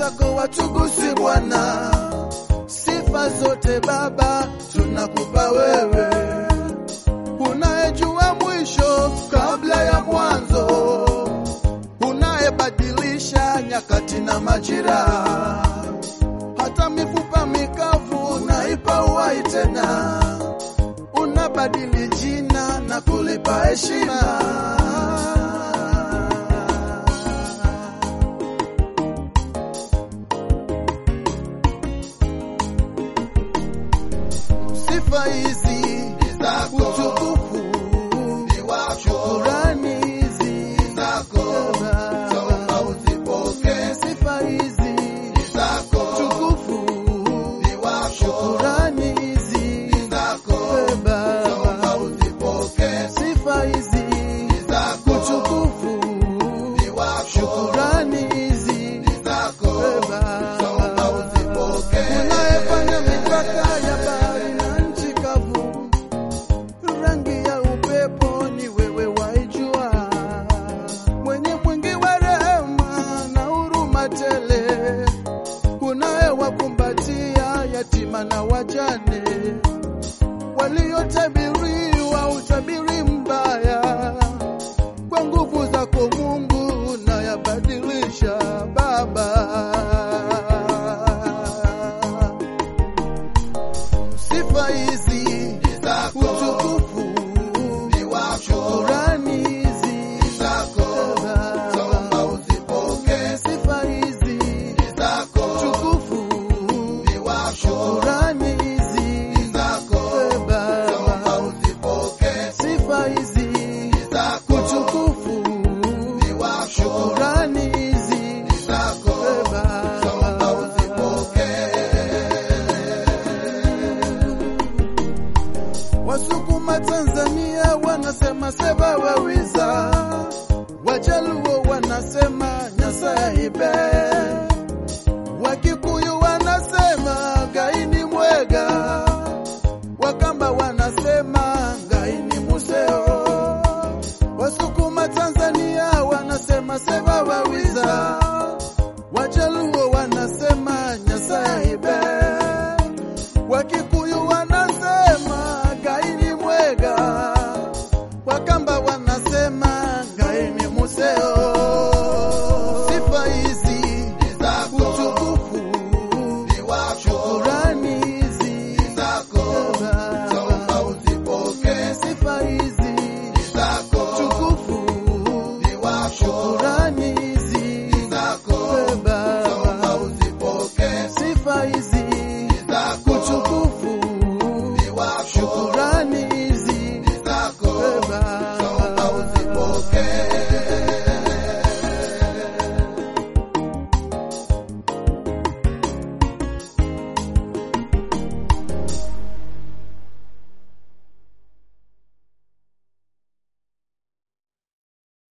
zako watukusi Bwana, sifa zote Baba tunakupa wewe, unayejua mwisho kabla ya mwanzo, unayebadilisha nyakati na majira, hata mifupa mikavu unaipa uhai tena, unabadili jina na kulipa heshima. Sifa hizi Ni zako, utukufu ni wako, shukurani hizi ni zako, Naomba uzipokee. sifa hizi Ni zako, utukufu ni wako, shukurani hizi ni zako, Baba Naomba uzipokee. sifa hizi Ni zako, utukufu ni wako, shukurani hizi ni zako, Naomba uzipokee. unayefanya mipaka ya bahari na nchi kavu, rangi ya upepo ni wewe waijua, mwenye mwingi wa rehema na huruma tele, unayewakumbatia yatima na wajane waliotabiriwa utabiri mbaya kwa nguvu zako Mungu unayabadilisha Baba. Sifa hizi Ni zako, utukufu ni wako, shukurani hizi ni zako, Naomba uzipokee. sifa hizi Ni zako, utukufu ni wako, shukurani hizi ni zako, Naomba Baba uzipokee. sifa hizi Ni zako, utukufu ni wako, shukurani hizi ni zako, Naomba uzipokee. Wasukuma Tanzania wanasema seba wawiza, Wajaluo wanasema Nyasaye ibe, Wakikuyu wanasema gaini mwega, Wakamba wanasema gaini museo. Wasukuma Tanzania wanasema seba wawiza, Wajaluo wanasema Nyasaye ibe